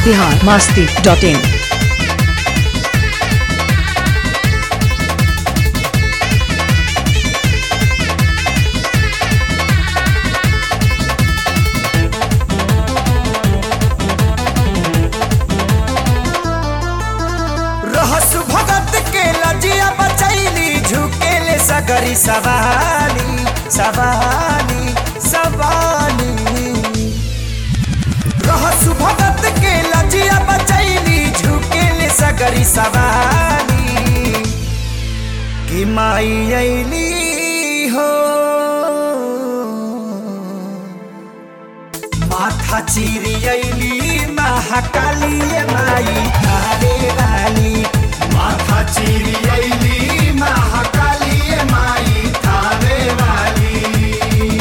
Bihar Masti dot in रहस भगत के लजिया बचैली झुकेले सगरी सवाली सवाली सवाली रहस भगत के लजिया बचैली झुकेले सगरी सवाली कि माई अइली हो माथा चिरी अइली महाकाली माई थारे वाली माथा चिरी अइली महाकाली माई थारे वाली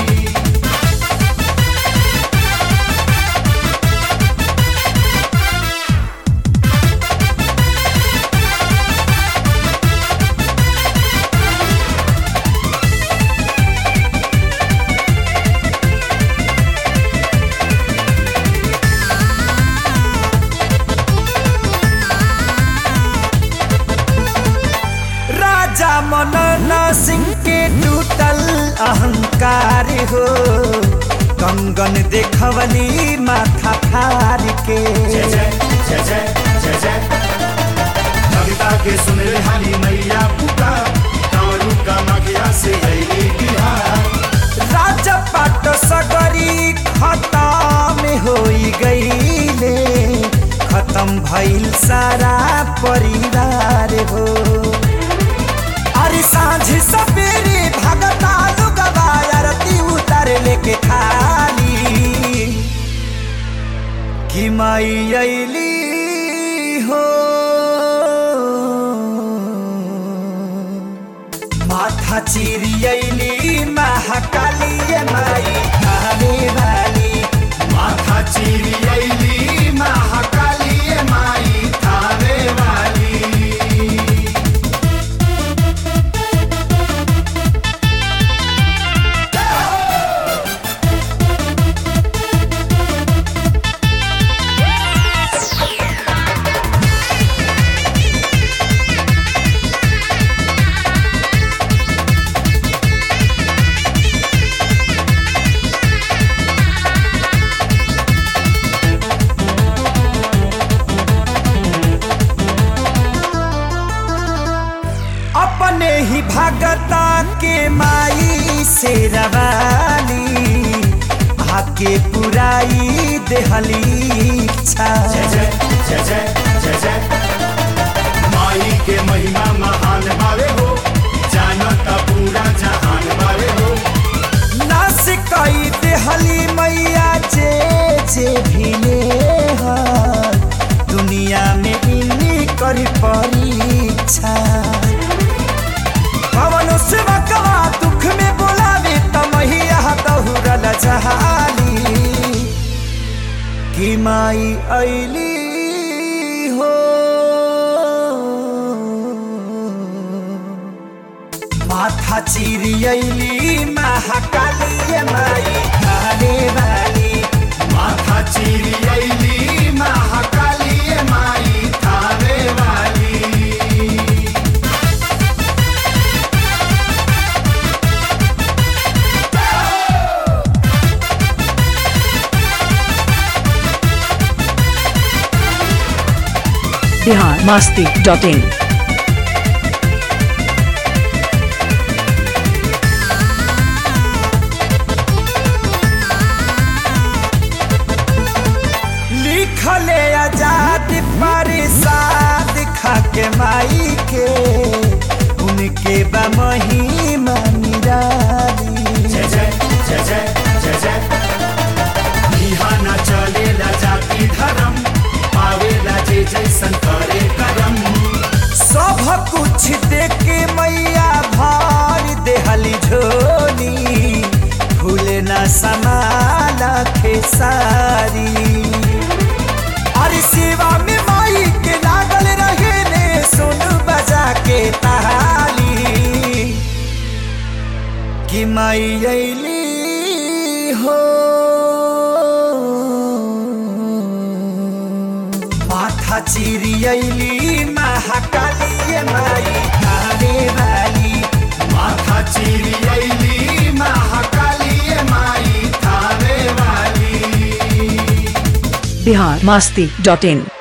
राजा मनन सिंह के टूटल अहंकार हो कंगन देखवली माथा फार के जय जय जय जय जय जय कविता के सुन रे हाली मैया पुता कारू का मगिया से अली बिहार राजा पाट सगरी खतम होई गईले खत्म भइल सारा परिवार हो अरे सांझ सवेरे भगता लुगवा आरती उतर लेके खाली कि माई अइली हो माथा चिरी अइली महाकाली माई थाने वाली माथा चीरी अली महाकाली माई थावे वाली अपने ही भगता के माई से रवाली आके पुराई देहली इच्छा जय जय जय जय जय जय माई के महिमा महान बावे हो जानता पूरा जहान बावे हो नास कई देहली मैया जे जे भिले हर दुनिया में इन्हीं करी परीक्षा पवन सेवकवा दुख में बोलावे त मैया दहुरल जहाली कि माई अइली हो माथा चिरी अइली महाकाली माई थाने वाली माथा चीरी अली महाकाली माई थावे वाली बिहार मास्ती डॉट इन लिखले आजाद परिसाद खाके माई के उनके बा महिमा निराली जय जय जय जय जय जय यहाँ न चलेला जाति धर्म पावेला जे जैसन करे करम सब कुछ देके मैया भार देहली झोली भूले न समाला खेसारी अरे सेवा में माई के लागल रहे ने सुन बजा के ताली कि माई अइली हो माथा चिरियली महाकाली माई थाने वाली माथा चीरी अली महाकाली माई थाने वाली बिहार मास्ती डॉट इन